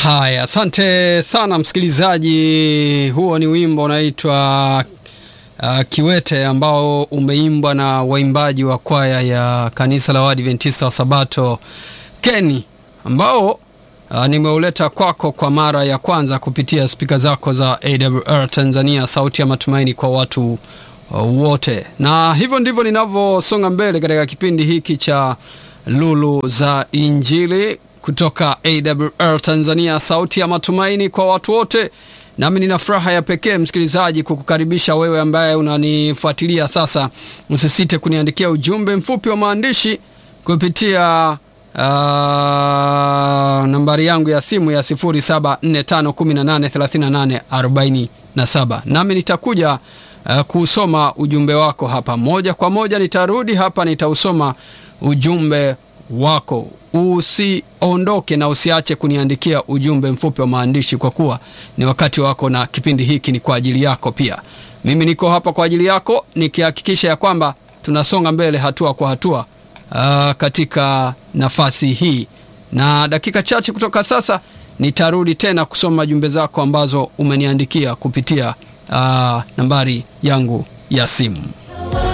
Haya, asante sana msikilizaji. Huo ni wimbo unaitwa uh, Kiwete ambao umeimbwa na waimbaji wa kwaya ya kanisa la Waadventista wa Sabato Keni, ambao uh, nimeuleta kwako kwa mara ya kwanza kupitia spika zako za AWR Tanzania, sauti ya matumaini kwa watu uh, wote. Na hivyo ndivyo ninavyosonga mbele katika kipindi hiki cha Lulu za Injili kutoka AWR Tanzania, sauti ya matumaini kwa watu wote. Nami nina furaha ya pekee msikilizaji, kukukaribisha wewe ambaye unanifuatilia sasa. Usisite kuniandikia ujumbe mfupi wa maandishi kupitia uh, nambari yangu ya simu ya 0745183847 nami nitakuja uh, kusoma ujumbe wako hapa moja kwa moja. Nitarudi hapa, nitausoma ujumbe wako. Usiondoke na usiache kuniandikia ujumbe mfupi wa maandishi, kwa kuwa ni wakati wako na kipindi hiki ni kwa ajili yako pia. Mimi niko hapa kwa ajili yako nikihakikisha ya kwamba tunasonga mbele hatua kwa hatua uh, katika nafasi hii, na dakika chache kutoka sasa nitarudi tena kusoma jumbe zako ambazo umeniandikia kupitia uh, nambari yangu ya simu.